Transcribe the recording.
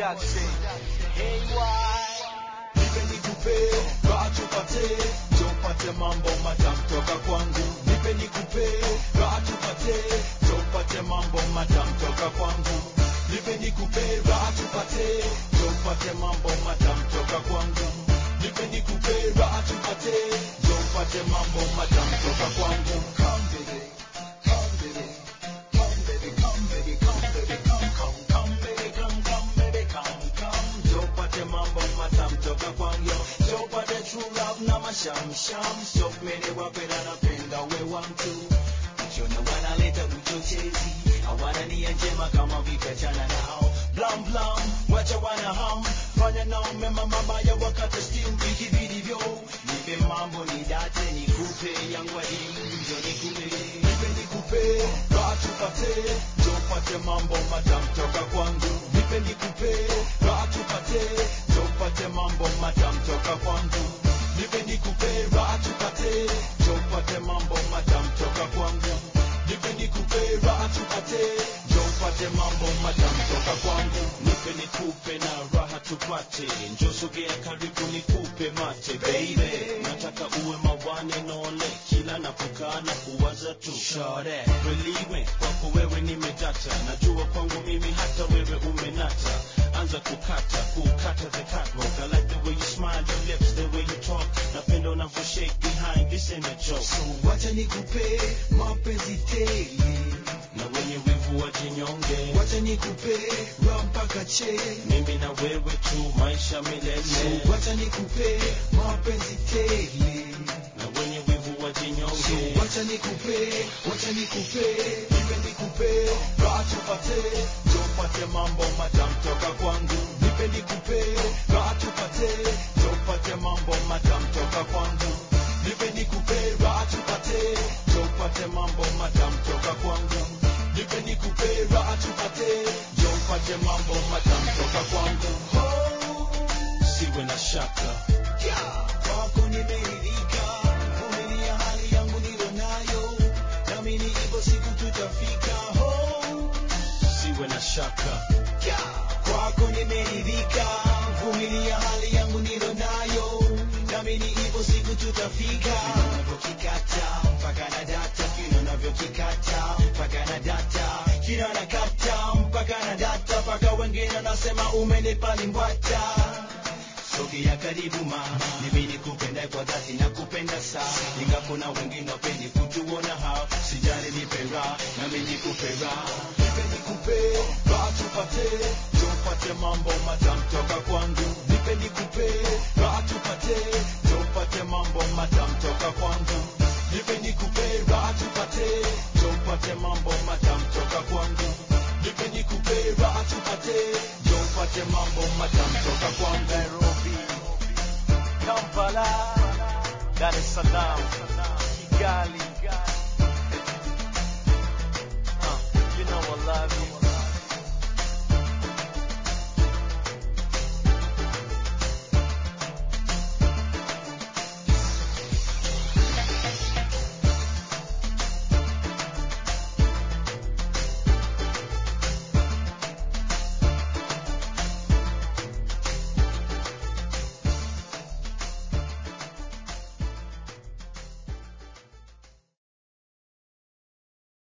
Production. Hey, why? nipe nikupe raha tupate tupate mambo matamu toka kwangu nipe nikupe raha tupate tupate mambo matamu toka kwangu nipe nikupe raha tupate tupate mambo matamu toka kwangu nipe nikupe raha tupate tupate mambo matamu toka kwangu come baby come baby come baby come baby come baby come come come baby come come baby come come tupate mambo matamu toka kwangu tupate true love na mashamsham stop mene wapenda napenda we wantu Ukiona wanaleta uchochezi hawana nia njema kama vikachana nao blam blam wacha wana ham fanya nao mema mabaya wakati still vikibidivyo nipe mambo ni date nikupe yangu adimu ndio nikupe nipe nikupe raha tupate tupate mambo matamu toka kwangu nipe nikupe raha tupate tupate mambo matamu toka kwangu nipe nikupe raha tupate tupate mambo matamu toka kwangu nipe nikupe raha tupate tupate mambo matamu toka kwangu nipe nikupe na raha tupate njo sogea karibu nikupe mate baby nataka uwe mawane nole kila napokaa na kuwaza tu Shore. believe me kwako wewe nimedata najua kwangu mimi hata wewe umenata anza kukata kukata the catwalk I like the way you smile your lips the way you talk napenda unavyo shake behind this ain't a joke so wacha nikupe mapenzi tele na wenye wivu wajinyonge wacha nikupe raha mpaka che mimi na wewe tu maisha milele so wacha nikupe mapenzi tele na wenye wivu wajinyonge So wacha nikupe, wacha nikupe, nipe nikupe, raha tupate, tupate mambo matamu toka kwangu. Nipe nikupe, raha tupate, tupate mambo matamu toka kwangu. Nipe nikupe, raha tupate, tupate mambo matamu toka kwangu. Nipe nikupe, raha tupate, tupate mambo matamu toka kwangu. Oh, siwe na shaka yeah, kwako nimeridhika, vumilia hali yangu nilo nayo, nami ni hivyo siku tutafika. Oh, siwe na shaka yeah, kwako nimeridhika, vumilia hali yangu nilo nayo, nami ni hivyo siku tutafika. Unavyokikata mpaka na data, vile unavyokikata mpaka na data, kila nakata mpaka na data, mpaka wengine nasema umenipa limbwata sogea karibu ma mimi nikupenda kwa dhati na kupenda saa inga kuna wengine wapendi kutuona hao sijali nipe raha nami nikupe raha nipe nikupe raha tupate tupate mambo matamu